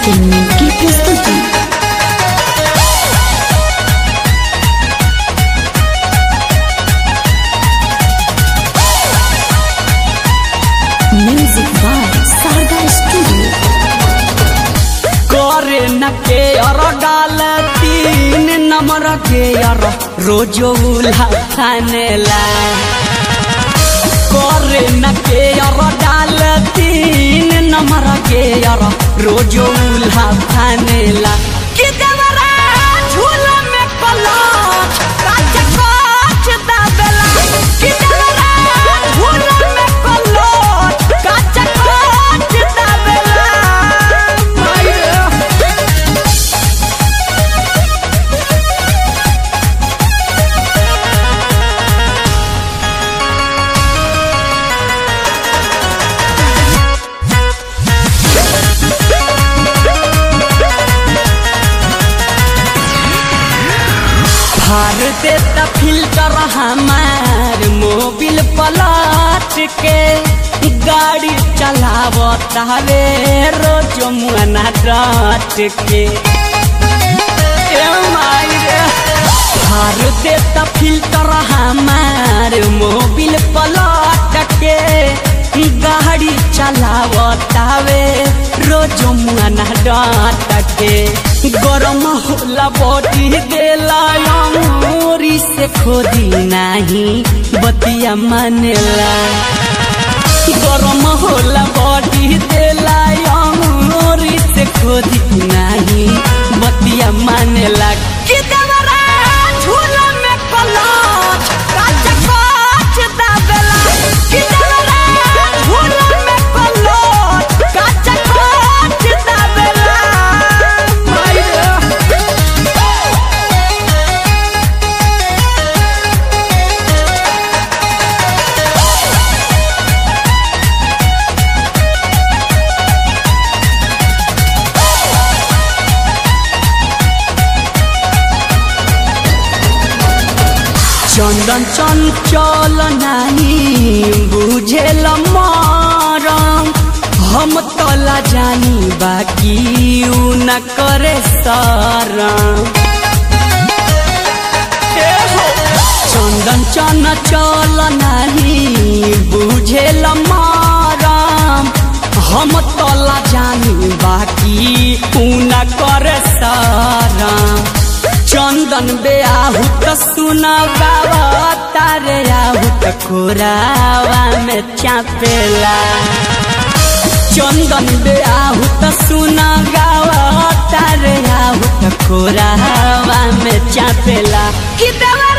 entertainment की प्रस्तुति music by Sharda studio करे न के अर डाल तीन नंबर के अर रोजो उल्हा खानेला करे न के अर डाल तीन नंबर के अर रोजो उल्हा खानेला कि देवरा झूला में पलाच काच काच दाबेला कि देवरा झूला में पलाच काच काच दाबेला माया फार देता फिल्टर हमार मोबिल पलट के गाड़ी चलावता रे रोज मुआना डट के ए माई रे फार देता फिल्टर हमार मोबिल पलट के गाड़ी चलावता वे रोज मुआना डट के गरम होला बॉडी देला अंगूरी से खोदी नाही बतिया मानेला गरम होला बॉडी देला अंगूरी से खोदी नाही बतिया मानेला कि देवरा झूला में पलाच काच काच दाबेला कि देवरा झूला में पलाच काच काच दाबेला माया चंदन चंचल नाही बुझेल मरम हम तला जानी बाकी उ न करे सरम ए हो, चंदन चंचल नाही बुझेल मरम हम तला जानी बाकी उ न करे सरम चंदन बेआहू त सुना बाबा तारे आहू त खोरावा में चापेला चंदन बेआहू त सुना गावा तारे आहू त खोरावा में चापेला कि देवर